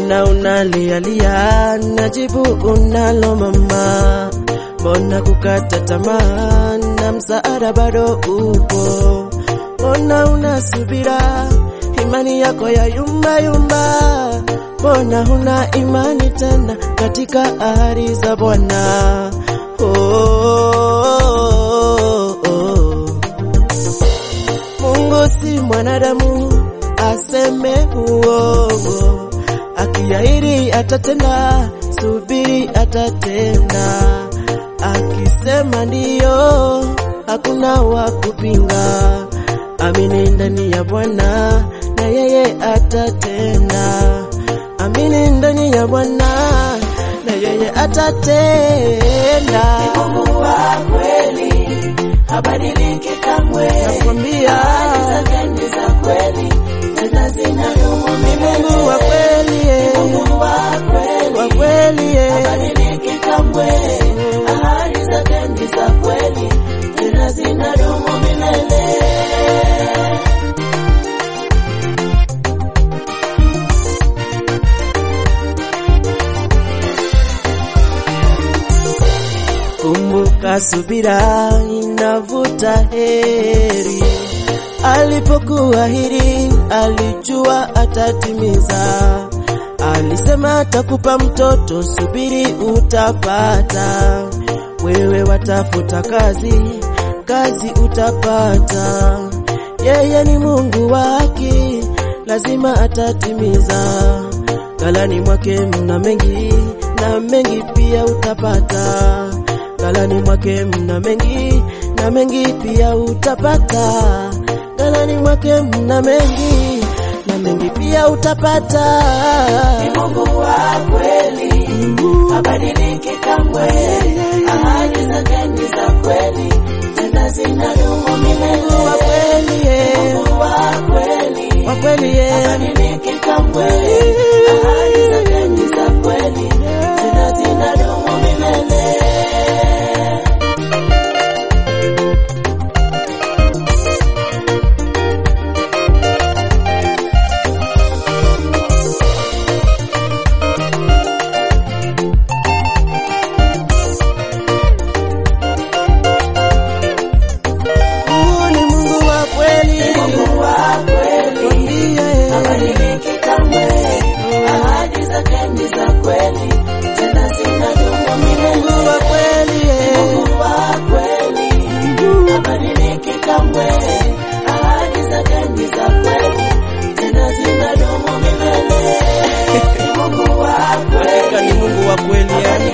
mbona unalialia, najibu unalo mama, mbona kukata tamaa na msaada bado upo, mbona unasubira, imani yako ya yumba yumba, mbona huna imani tena katika ahadi za Bwana? Oh, oh, oh. Mungu si mwanadamu aseme uongo, akiahidi atatenda, subiri atatenda. Akisema ndiyo, hakuna wa kupinga. Amini ndani ya Bwana na yeye atatenda. Amini ndani ya Bwana na yeye atatenda. Mungu wa kweli habadiliki kamwe, Nakwambia ahadi zake ni za kweli tena zinadumu ni milele. Mungu wa kweli, eh. Mungu wa kweli wa kweli eh. habadiliki kamwe, ahadi zake ni za kweli tena zinadumu milele. Kumbuka subira inavuta heri. Alipokuahidi alijua atatimiza. Alisema atakupa mtoto, subiri utapata. Wewe watafuta kazi, kazi utapata. Yeye ni Mungu wa haki, lazima atatimiza. Galani mwake mna mengi na mengi pia utapata. Galani mwake mna mengi na mengi pia utapata. Galani mwake mna mengi na mengi pia utapata. Ni Mungu wa kweli habadiliki kamwe, ahadi zake ni za kweli tena zinadumu milele. Mungu wa kweli, eh. Mungu wa kweli wa kweli eh. habadiliki kamwe, ahadi zake ni za kweli tena zinadumu milele. Mungu ni Mungu wa kweli. Mungu wa kweli Ndiye. habadiliki kamwe, ahadi zake ni za kweli tena zinadumu milele. Mungu wa kweli eh. Mungu wa kweli habadiliki kamwe, ahadi zake ni za kweli tena zinadumu milele. Ni Mungu wa Hakika ni kweli Mungu wa kweli eh.